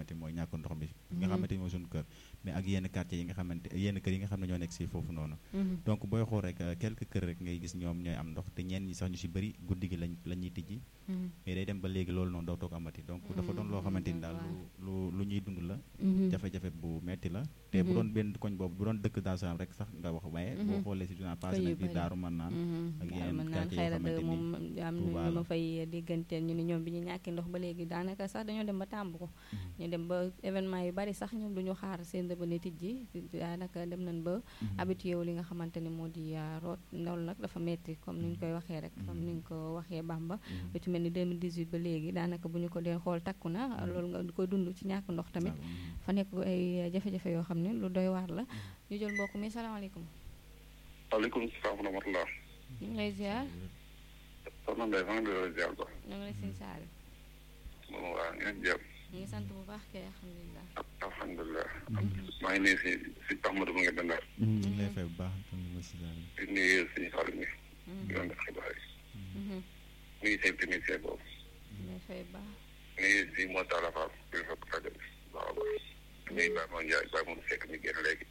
xamante mooy ñàkk ndox mi nga xamante mooy suñu kër mais ak yenn quartier yi nga xamante yenn kër yi nga xam ne ñoo nekk si foofu noonu donc booy xool rek quelques kër rek ngay gis ñoom ñooy am ndox te ñenn ñi sax ñu si bëri guddi gi lañ la ñuy tijji mais day dem ba léegi loolu noonu doo toog amati donc dafa doon loo xamante ni daal lu lu ñuy dund la jafe-jafe bu metti la te bu doon benn koñ boobu bu doon dëkk Daaru Salaam rek sax nga wax waaye boo xoolee si journal passé nañ fi Daaru Mannaan ak yeneen quartier yoo xamante moom am na ñu ma fay dégganteel ñu ni ñoom bi ñu ñàkkee ndox ba léegi daanaka sax dañoo dem ba tàmb ko ñu dem ba événement yu bari sax ñoom duñu xaar seen dëbane tijji daanaka dem nañ ba habitué wu li nga xamante ne moo di root loolu nag dafa metti comme ni ñu koy waxee rek comme ni ñu ko waxee Bamba lu ci mel ni 2018 ba léegi daanaka bu ñu ko dee xool takku na loolu nga koy dund ci ñàkk ndox tamit fa nekk ay jafe-jafe yoo xam ne lu doy waar la ñu jël mbokk mi salaamaaleykum waaleykum salaam wa rahmatulah. ñu ngi lay ziar. soxna Ndeye maa ngi lay ziar ba. ñu ngi lay sëñ Saal. moom waa ngeen jàpp. ñu ngi sant bu baax kay alhamdulilah. alhamdulilah. maa ngi nuyu si si Ahmadou mu ngi dendal. ñu ngi lay fay bu baax di nuyu suñu xarit mi. di doon def xibaar yi. nuyu seen technicien boobu. ñu lay fay baax. nuyu si moo taala faal bi fekk rajo bi baax a baax. nuyu Baye Moom Ndiaye Baye Moom Seck mi génn léegi.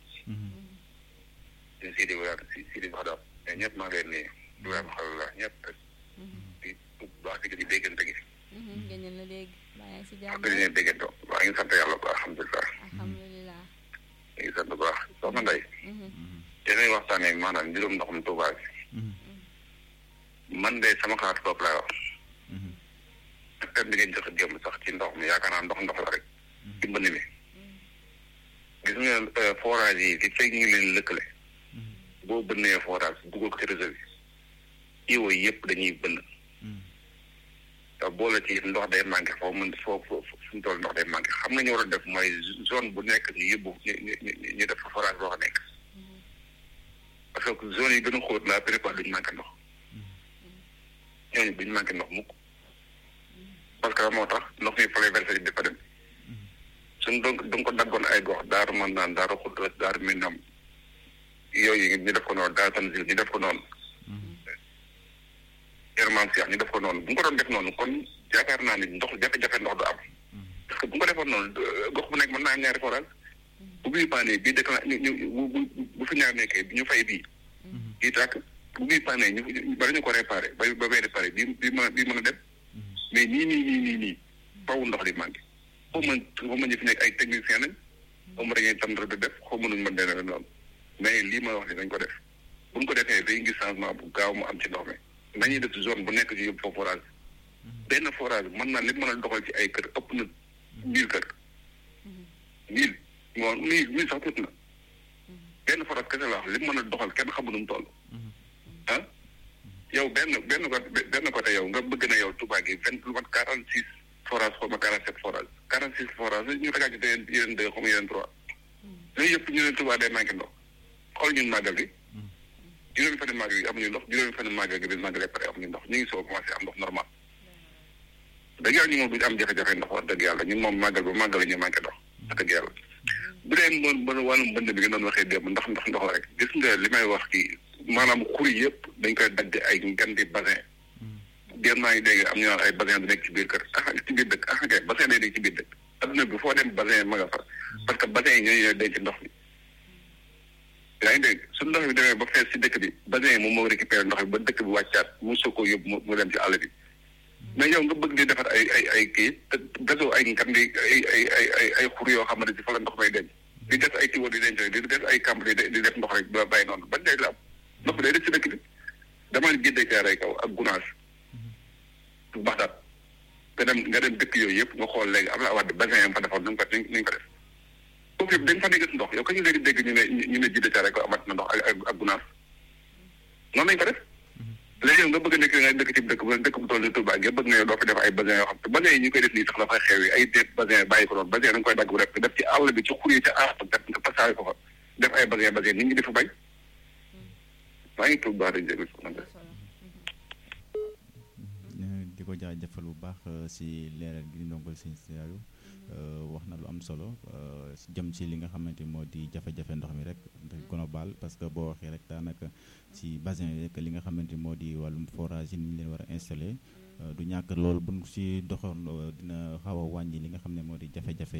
di Sidi Wade si Sidi Wade mais ñëpp maa ngi leen nuyu. Ibrahima Xalala ñëpp rek. di bu baax di déggante gi. gëñ la léegi baa ngi si jàmm. ak dañuy déggante waa ngi sant yàlla bu baax alhamdulilah. alhamdulilah. ñu ngi sant bu baax soxna Ndeye. yéenay waxtaanee maanaam mbirum ndoxum Tuubaa bi. man de sama xalaat bopp laay wax. ak thème bi ngeen joxe démb sax ci ndox mi yaakaar naa ndox ndox la rek. ci mbënd mi. gis nga forage yi li fekk ñu ngi leen lëkkale. boo bënnee forage dugal ko ci réseau bi. iwo yi yëpp dañuy bënn. te boole ci ndox day manqué foofu mën foofu suñu tool ndox day manqué xam nga ñu war a def mooy zone bu nekk ñu yóbbu ñu ñu ñu def forage boo xam nekk. parce que zone yi gën a xóot la plupart duñu manqué ndox. ñooñu duñu manqué ndox mukk parce que moo tax ndox mi fa lay versé di fa dem. suñ donc du ko daggoon ay gox daaru man naan daaru xudras daaru minam yooyu ñu def ko noonu daaru tanzil ñu def ko noonu yerman siax ñu def ko noonu bu ñu ko doon def noonu kon yaakaar naa ni ndox jafe-jafe ndox du am parce que bu ñu ko defoon noonu gox bu nekk mën naa am ñaari forage bu bii paane bii dëkk na ñu bu bu fi ñaar nekkee ñu fay bii bii tàkk bu bii paane ñu bari ñu ko réparé ba ba bee réparé bii bii mën a bii mën a dem mais nii nii nii nii nii faw ndox di manqué xaw ma xaw ma ñu fi nekk ay technicien lañ xaw ma dañuy tam di def xaw ma nuñ mën dene noonu mais lii ma wax ni dañ ko def buñ ko defee dañuy gis changement bu gaaw mu am ci ndox mi nañuy def zone bu nekk ci yóbbu fa forage benn forage mën naa li mën a doxal ci ay kër ëpp na mille kër mille moom mille mille sax tuuti na benn forage kese la wax li mën a doxal kenn xamu nu mu toll ah yow benn benn côté benn côté yow nga bëgg na yow Touba gi vingt lu mat quarante six forage xaw ma quarante sept forage quarante six forage ñu tegaat ci yeneen yeneen deux xaw ma yeneen trois yooyu yëpp ñu ne Touba day manqué ndox xool ñun màggal gi juróomi fan màggal gi amuñu ndox juróomi fan màggal gi bi màggalee pare amuñu ndox ñu ngi soo commencé am ndox normal dëgg yàlla ñu moom duñu am jafe-jafe ndox wax dëgg yàlla ñun moom màggal ba màggal ñu manqué ndox wax dëgg yàlla bu dee mën mën wàllum mbënd bi nga doon waxee démb ndax ndox ndox la rek gis nga li may wax kii maanaam xur yëpp dañ koy dagg ay ngandi bassin génn maa ngi dégg am ñu naan ay bassin du nekk ci biir kër ah ci biir dëkk ah kay bassin day nekk ci biir dëkk adduna bi foo dem bassin ma nga fa parce que bassin yi ñooñu ñooy denc ndox bi yaa ngi dégg su ndox bi demee ba fees ci dëkk bi bassin yi moom moo récupéré ndox bi ba dëkk bi wàccaat mu soo ko yóbbu mu dem ci àll bi mais yow nga bëgg di defar ay ay ay kii te gasoo ay ngandi ay ay ay ay ay xur yoo xamante ci fa la ndox may denc di def ay tiwo di denc rek di def ay camp di def ndox rek ba bàyyi noonu ban day la am ndox bi day def ci dëkk bi damaa géddee caaray kaw ak gunaas bu baax daal nga dem nga dem dëkk yooyu yëpp nga xool léegi am na awaat bassin yam fa defoon nu ko nu ko def foofu yëpp dañ fa dégg ndox yow kañu léegi dégg ñu ne ñu ne jidde caaray kaw amat na ndox ak ak gunaas noonu lañ ko def léegi yow nga bëgg a nekk nga dëkk ci dëkk bu dëkk bu toll ni Touba nga bëgg nga yow doo fi def ay bassin yoo xam te bassin yi ñu koy def nii sax dafay xew yi ay déet bassin bàyyi ko noonu bassin da nga koy dagg bu rek def ci àll bi ci xur yi ca aar def nga pasaare ko fa def ay bassin bassin nit ñi di fa bañ maa ngi tudd baax di jégal di ko jaajëfal bu baax si leeral gi di ndongol sëñ Saliou wax na lu am solo jëm ci li nga xamante moo di jafe-jafe ndox mi rek global parce que boo waxee rek daanaka ci bassin yi rek li nga xamante moo di wàllum forage yi ni ñu leen war a installé du ñàkk loolu buñ si doxoon dina xaw a wàññi li nga xam ne moo di jafe-jafe